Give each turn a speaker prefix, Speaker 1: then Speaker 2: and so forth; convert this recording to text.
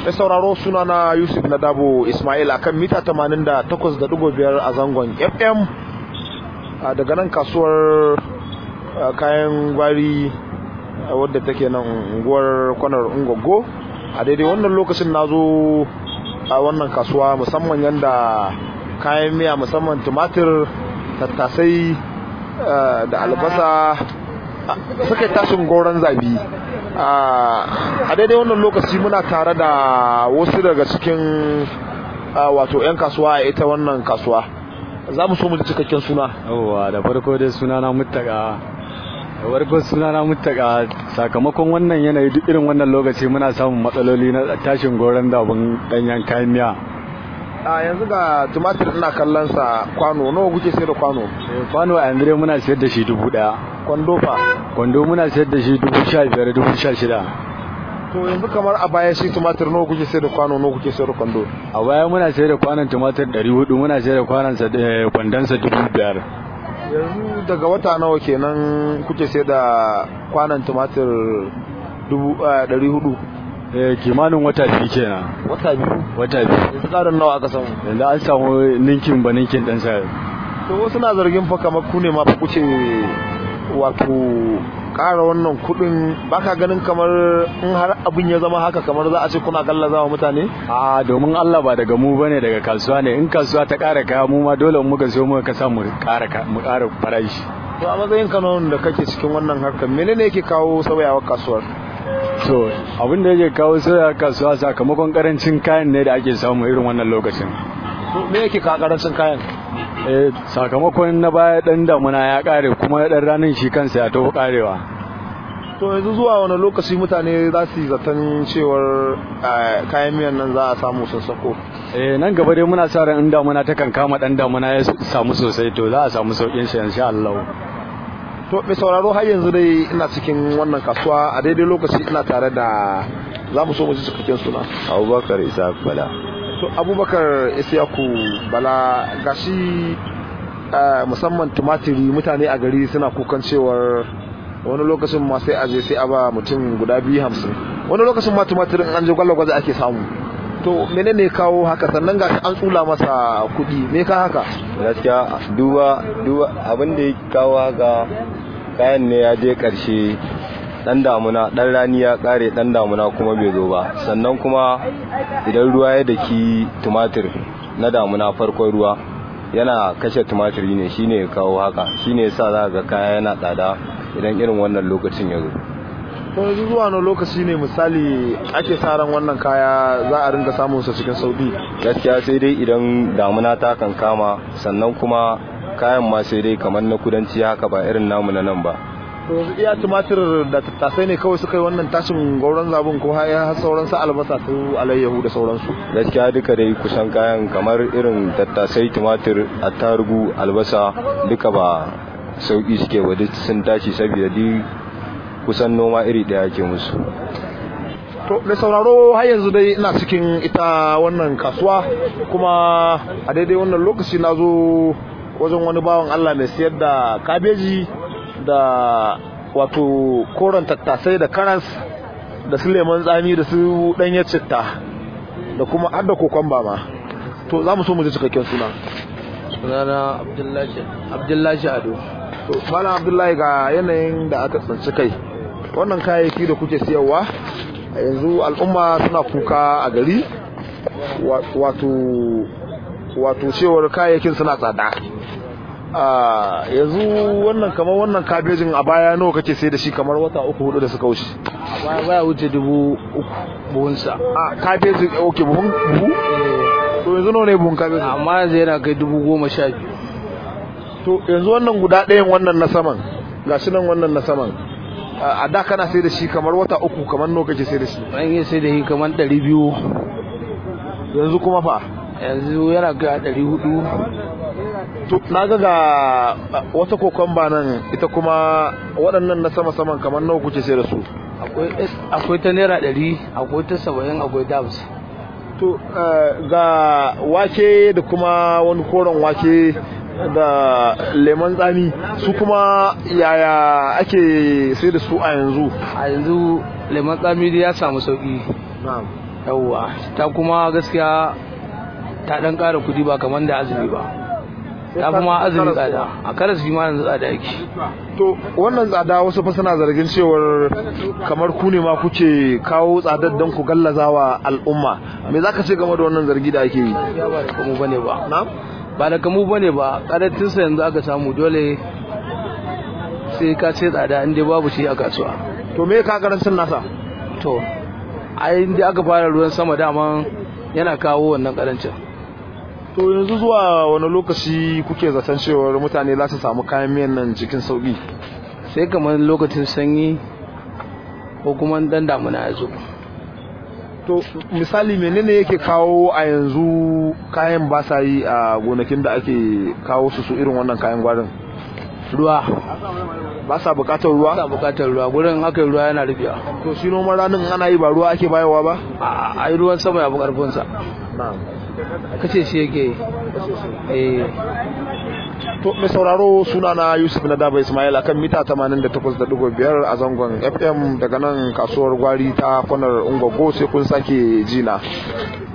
Speaker 1: mai sauraro suna na yusuf na dabo ismail akan mita 88.5 a zangon fm daga nan kasuwar kayan gwari wadda take nan unguwar kwanar ungogo a daidai wannan lokacin na zo a wannan kasuwa musamman yadda kayan miya musamman tumatir tattasai da albasa suka tashin goron zabi a daidai wannan lokaci muna tare da wasu daga cikin wato 'yan kasuwa a ita wannan kasuwa za mu so mu ji cikakken suna
Speaker 2: yawwa da farko dai suna na mutaka da farko suna na mutaka sakamakon wannan yanayi duk irin wannan lokaci muna samun matsaloli na tashin goron dabin danyen kayan miya
Speaker 1: a yanzu ga tumatir ina kallon sa kwano nawa kuke sayar da kwano
Speaker 2: kwano a yanzu dai muna sayar da shi dubu daya
Speaker 1: kwando fa
Speaker 2: kwando muna sayar da shi dubu sha biyar dubu sha shida
Speaker 1: to yanzu kamar a baya shi tumatir nawa kuke sayar da kwano nawa kuke sayar da kwando
Speaker 2: a baya muna sayar da kwanon tumatir ɗari hudu muna sayar da kwanon sa kwandon sa dubu biyar
Speaker 1: yanzu daga wata nawa kenan kuke sayar da kwanon tumatir dubu ɗari hudu
Speaker 2: eh kimanin wata biyu kenan
Speaker 1: wata biyu
Speaker 2: wata biyu
Speaker 1: yanzu ƙarin nawa aka samu
Speaker 2: yanzu an samu ninkin ba ninkin ɗan sa
Speaker 1: to wasu na zargin fa kamar ku ne ma fa kuce wato ƙara wannan kuɗin baka ganin kamar in har abin ya zama haka kamar za a ce kuna gallaza wa mutane
Speaker 2: a domin Allah ba daga mu bane daga kasuwa ne in kasuwa ta ƙara kaya mu ma dole muka so muka kasa mu ƙara mu ƙara farashi
Speaker 1: to a matsayin kanon da kake cikin wannan harkar menene yake kawo sauyawar kasuwar
Speaker 2: to abin da yake kawo sauyawar kasuwa sakamakon karancin kayan ne da ake samu irin wannan lokacin
Speaker 1: me yake kawo karancin kayan
Speaker 2: eh sakamakon na baya dan damuna ya kare kuma dan ranar shi kansa ya taho karewa
Speaker 1: to yanzu zuwa wani lokaci mutane za su yi zaton cewar kayan miyan nan za a samu sun sako
Speaker 2: eh nan gaba dai muna sa ran in damuna ta kan kama dan damuna ya samu sosai to za a samu saukin shi insha Allah
Speaker 1: to mai sauraro har yanzu dai ina cikin wannan kasuwa a daidai lokaci ina tare da za mu so mu ji cikakken suna
Speaker 3: abubakar isa bala
Speaker 1: to abubakar isiyaku bala gashi musamman tumatiri mutane a gari suna kukan cewar wani lokacin ma sai aje sai a ba mutum guda biyu hamsin wani lokacin ma tumatirin an je gwallo gwaza ake samu to menene kawo haka sannan ga an tsula masa kuɗi me ka haka
Speaker 3: gaskiya duba duba abin da ya kawo haka kayan ne ya je karshe dan damuna dan rani ya kare dan damuna kuma bai zo ba sannan kuma idan ruwa ya daki tumatir na damuna farkon ruwa yana kashe tumatiri ne shine ya kawo haka shine yasa za ga kaya yana tsada idan irin wannan lokacin ya zo
Speaker 1: to yanzu zuwa wani lokaci ne misali ake sa ran wannan kaya za a ringa samun sa cikin sauki
Speaker 3: gaskiya sai dai idan damuna ta kan kama sannan kuma kayan ma sai dai kamar na kudanci haka ba irin namu na nan ba
Speaker 1: to yanzu iya tumatir da tattasai ne kawai suka yi wannan tashin gauran zabun ko har sauran su albasa su alayyahu da sauransu
Speaker 3: gaskiya duka dai kusan kayan kamar irin tattasai tumatir attarugu albasa duka ba sauki suke wa duk sun tashi saboda duk kusan noma iri daya ke musu
Speaker 1: to da sauraro har yanzu dai ina cikin ita wannan kasuwa kuma a daidai wannan lokaci na zo wajen wani bawan Allah mai siyar da kabeji da wato koren tattasai da karas da su lemon tsami da su ɗanyar citta da kuma har da kokon ma to za mu so mu ji cikakken suna
Speaker 4: sunana abdullahi ado
Speaker 1: to malam abdullahi ga yanayin da aka tsinci kai wannan kayayyaki da kuke siyarwa a yanzu al'umma suna kuka a gari wato wato cewar kayayyakin suna tsada a yanzu wannan kamar wannan kabejin a baya nawa kake sai da shi kamar wata uku hudu da suka wuce
Speaker 4: a baya baya wuce dubu uku buhunsa
Speaker 1: a kabejin ok buhun buhu to yanzu nawa ne buhun kabejin
Speaker 4: amma yanzu yana kai dubu goma sha biyu
Speaker 1: to yanzu wannan guda ɗayan wannan na saman gashi nan wannan na saman a da kana sai da shi kamar wata uku kamar nawa kake sai da shi
Speaker 4: an yi sai da shi kamar ɗari biyu
Speaker 1: yanzu kuma fa
Speaker 4: yanzu yana kai a ɗari hudu
Speaker 1: to na ga ga wata kokomba nan ita kuma waɗannan na sama saman kamar nawa kuke sai da su
Speaker 4: akwai ta naira ɗari akwai ta saba'in akwai ta hamsin
Speaker 1: to ga wake da kuma wani koren wake da lemon tsami su kuma yaya ake sai da su a yanzu
Speaker 4: a yanzu lemon tsami ya samu sauki yawwa ta kuma gaskiya ta dan ƙara kudi ba kamar da azumi ba ta kuma azumi tsada a karas shi ma yanzu tsada yake
Speaker 1: to wannan tsada wasu fa suna zargin cewar kamar ku ne ma kuke kawo tsadar don ku gallazawa al'umma me zaka ce game da wannan zargi da ake yi
Speaker 4: ya ba da kamu bane ba
Speaker 1: na
Speaker 4: ba da kamu bane ba karancin sa yanzu aka samu dole sai ka ce tsada inda babu shi a kasuwa
Speaker 1: to me ka karancin nasa
Speaker 4: to ai inda aka fara ruwan sama daman yana kawo wannan karancin
Speaker 1: to yanzu zuwa wani lokaci kuke zaton cewar mutane za su samu kayan miyan nan cikin sauki
Speaker 4: sai kamar lokacin sanyi ko kuma dan damuna ya zo
Speaker 1: to misali menene yake kawo a yanzu kayan ba sa yi a gonakin da ake kawo su su irin wannan kayan gwarin
Speaker 4: ruwa
Speaker 1: ba sa bukatar
Speaker 4: ba
Speaker 1: ruwa
Speaker 4: bukatar ruwa gurin aka yi ruwa yana rufewa
Speaker 1: to shi noman ranin ana yi ba ruwa ake bayarwa ba
Speaker 4: a ai ruwan sama ya fi karfinsa kace shi yake yi eh
Speaker 1: to mai sauraro suna na yusuf na daba ismail akan mita 88.5 a zangon fm daga nan kasuwar gwari ta kwanar ungwaggo sai kun sake jina